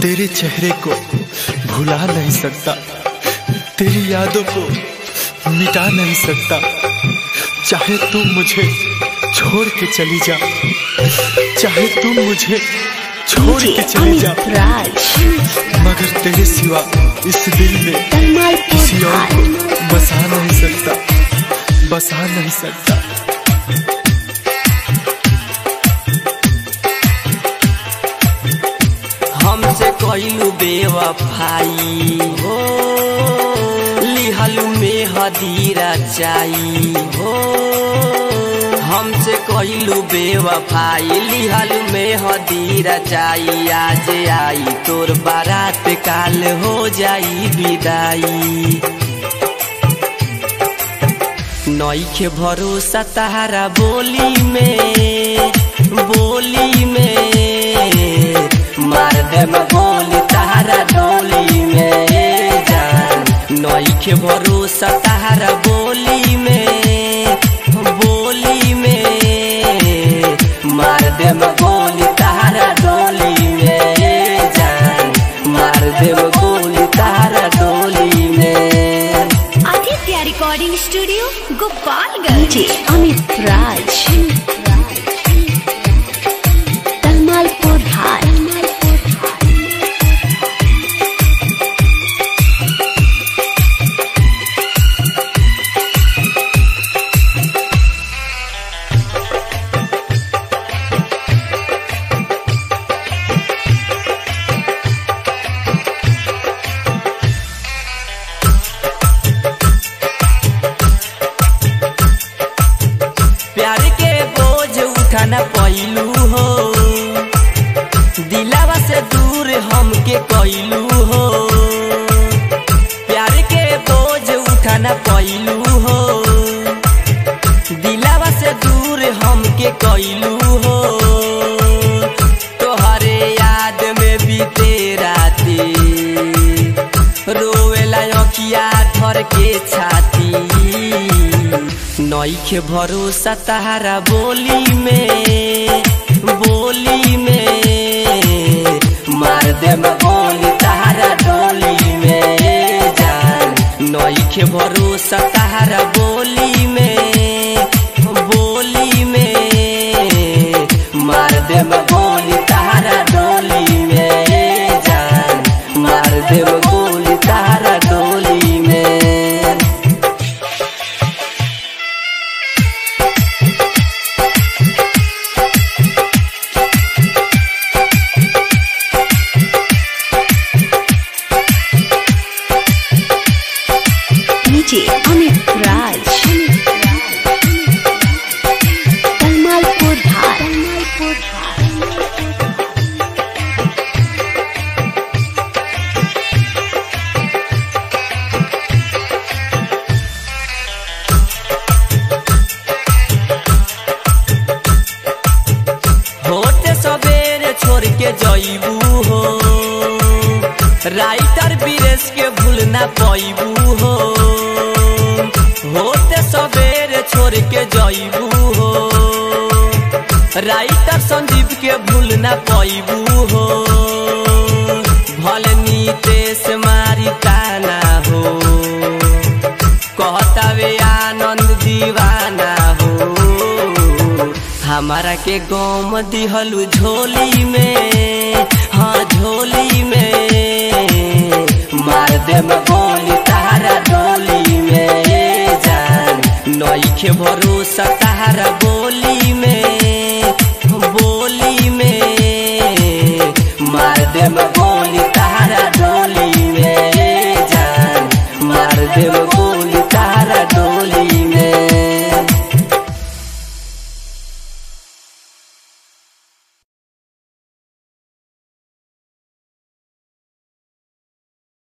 तेरे चेहरे को भुला नहीं सकता तेरी यादों को मिटा नहीं सकता चाहे तुम मुझे छोड़ के चली जा चाहे तुम मुझे छोड़ के चली जा अमित राज मगर तेरे सिवा इस दिल में तलमाल किसी और पोधार को बसा नहीं सकता बसा नहीं सकता हमसे कइलू बेवफाई हो लिहलू में हदीरा चाई हो हमसे कइलू बेवफाई लिहलू में हदीरा चाई आज आई तोर बारात काल हो जाई विदाई नईखे भरोसा तारा बोली में बोली में मार दे में गोली तारा डोली में जान नईखे भरोसा तारा बोली में बोली में मार दे में गोली तारा डोली में जान मार दे में गोली तारा डोली में आदित्य रिकॉर्डिंग स्टूडियो गोपालगंज अमित राज तलमाल पोधार प्यार के बोझ उठाना पैलू हो दिलावा से दूर हमके कैलू हो प्यार के बोझ उठाना पैलू हो दिलावा से दूर हमके कैलू हो तोहरे याद में बीते राती रोवेला अखिया धर के छाती नईखे भरोसा तारा बोली में बोली में मार दे में गोली तारा डोली में जान नईखे भरोसा तारा बोली में बोली में मार दे में गोली तारा डोली में जान मार दे में गोली तारा डोली में डीजे अमित राज तलमाल पोधार होते सबेरे छोड़ के जईबू हो राइटर बीरेश के भूल ना पैबू हो होते सबेरे छोड़ के जईबू हो राइटर संदीप के भूल ना पैबू हो भल नीतेश मारी ताना हो कहतावे आनंद दीवाना हो हमारा के गम दिहलू झोली में हाँ झोली में मार दे में गोली तारा डोली में जान नईखे भरोसा तारा बोली में बोली में मार दे में